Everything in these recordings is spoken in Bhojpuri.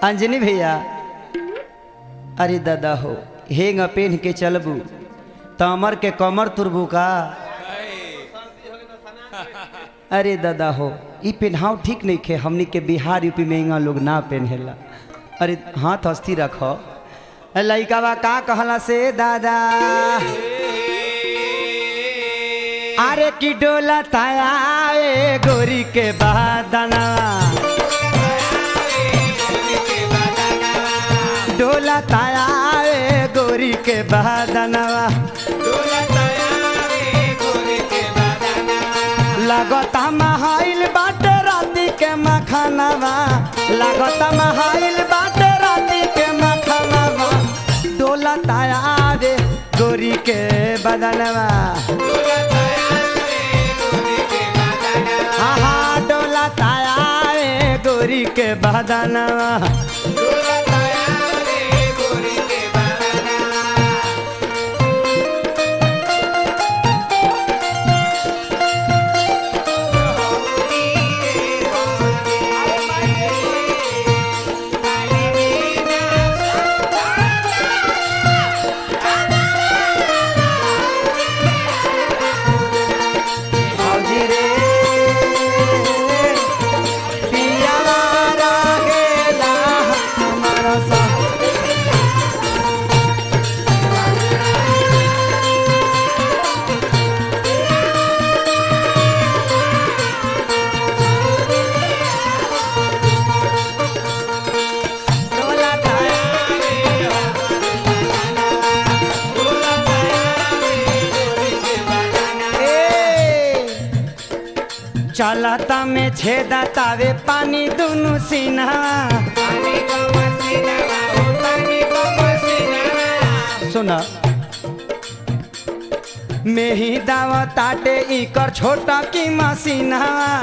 अंजनी भैया अरे दादा हो हेंग पेन के चलबू तमर के कमर तुरबू का अरे दादा हो ई पेनहाव ठीक नहीं खे हमनी के बिहार यूपी में इंगा लोग ना पेनहेला अरे हाथ हस्ती रखो लइकावा का कहला से दादा अरे की डोला ताया ए गोरी के बादना डोला ताया ए गोरी के बादनवा लगता महाइल बाटे राती के मखनवा लगता महाइल बाटे राती के मखनवा डोला ताया रे गोरी के बदनवा हाँ हाँ डोला ताया रे गोरी के बदनवा भौजी रे पियावा रहेला हमारा संग। डोला ताया ए चलता में छेदा तावे पानी दुनु सीना सुना मेही दावा ताटे इकर छोटा की मसीना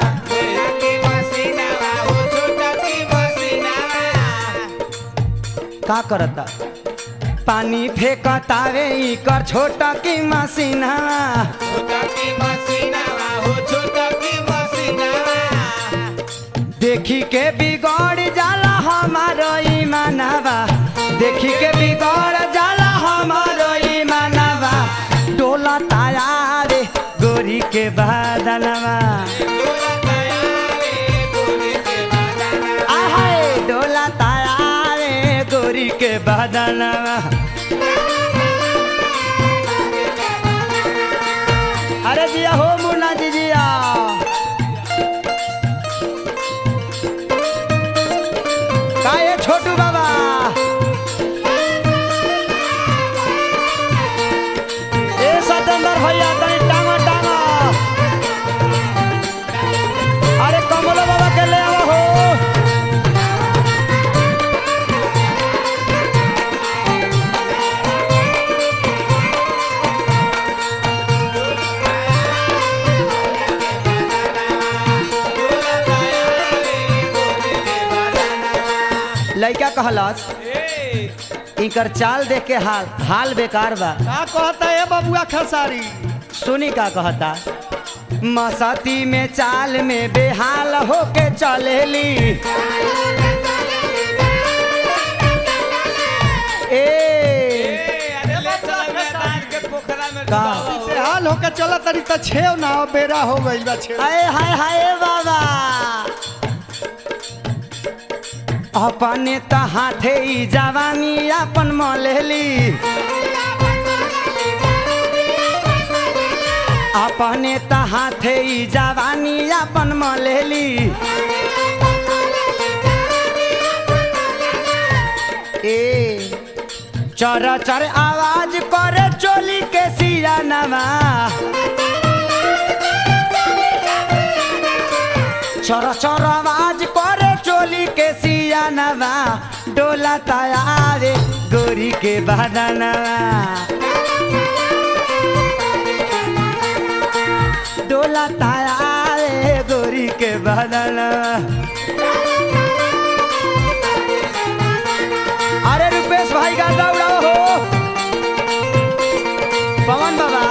का करता पानी फेंकतावे इकर छोटा की मसीना देखी के बिगड़ जाला हमारो ईमानवा देखी के बिगड़ जाला हमारो ईमानवा डोला ताया रे गोरी के बादनवा आहाय डोला ताया रे गोरी के बादनवा अरे जिया हो मुन्ना जी जिया का ये छोटू बाबा ए सतेंद्र भैया तनी टांगा टांगा अरे कमलो बाबा के ले आओ हो लइका कहलस इकर चाल देख के हाल हाल बेकार बा का कहता है बबुआ खसारी सुनी का कहता मसती में चाल में बेहाल होके चलेली ए का हाल होके चला तरी त छेव ना हो, बेरा हो गई बा छेव हाय हाय हाय बाबा अपने त हाथे ई जवानी अपन मलेली अपने त हाथे ई जवानी अपन मलेली ए चर चर आवाज करे चोली के सियानवा चर चर आवाज करे चोली के सियानवा डोला ताया रे गोरी के बदनवा डोला ताया रे गोरी के बदनवा अरे रुपेश भाई का दौड़ाओ हो पवन बाबा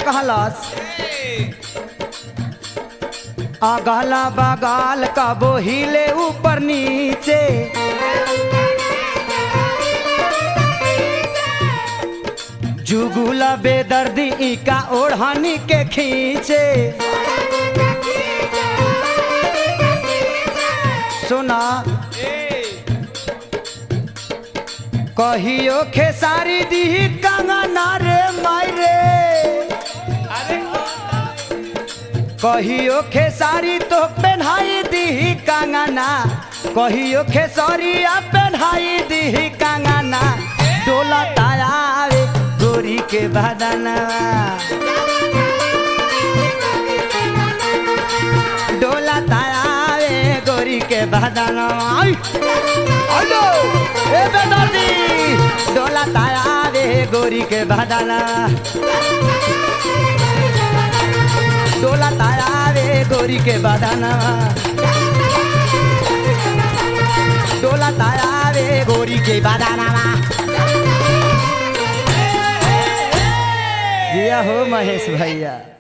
कहलस अगला बगल कबो हिले ऊपर नीचे जुगुला बेदर्दी इका ओढ़नी के खींचे सुना कहियो खेसारी दी कंगना रे मायरे कहियो खेसारी तो पेन्हाई दी कंगना कहियो खेसरिया पेन्हाई दी कंगना डोला तायावे गोरी के बदना डोला तायावे गोरी के बदना हेलो ए बेदर्दी डोला तायावे गोरी के बदना डोला तायावे गोरी के बदना डोला तायावे गोरी के बदना जिया हो महेश भैया